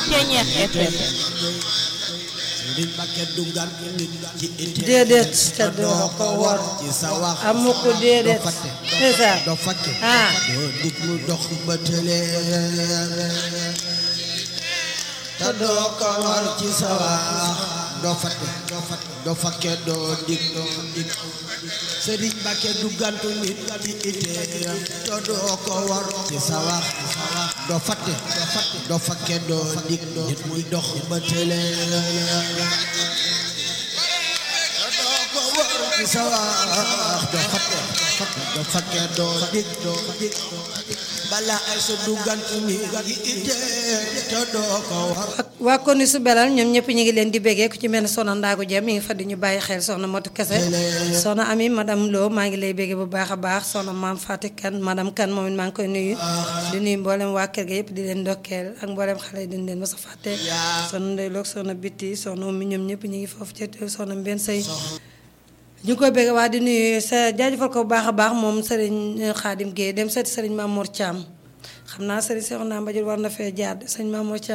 Ceñeex FM Sëriñ Mbàkke dugal nit ci ite déedéet te doo ko wor ci sa wax amu ko déedéet doo fàtte c'est ça doo fàtte ah doo dig mu dox ba tële te doo ko war ci sa wax doo fàtte doo fàtte doo fakke doo dig doo dig Sëriñ Mbàkke dugantu nit ci ite te doo ko war ci sa wax doo fàtte doo fàtte doo fakke doo dig nit muy dox ba tële doo ko war ci sa wax doo fàtte doo fakke doo dig doo dig bala ay sa dugantu nit ci ite te doo ko war waa kon ni su belal ñoom ñëpp ñu ngi leen di béggee ku ci mel ne soxna Ndaagu Jëm mi ngi fa di ñu bàyyi xel soxna Matu Kese soxna Ami madame Lo maa ngi lay béggee bu baax a baax soxna maam Fatick Kan madame Kan moom it maa ngi koy nuyu di nuyu mboolem waa kër ga yëpp di leen ndokkeel ak mboolem xale yi dañ leen mos a fàtte soxna Ndey Loog soxna Bitti soxna Oumy ñoom ñëpp ñu ngi foofu ci soxna Mbenn Sey ñu ngi koy bëgg waa di nuyu sa jaajëfal ko bu baax a baax moom Serigne Khadim Gueye dem seeti Serigne Mamour Thiam xam naa Serigne Cheikh naa Mbajul war na fee jaar Serigne Mamour Thiam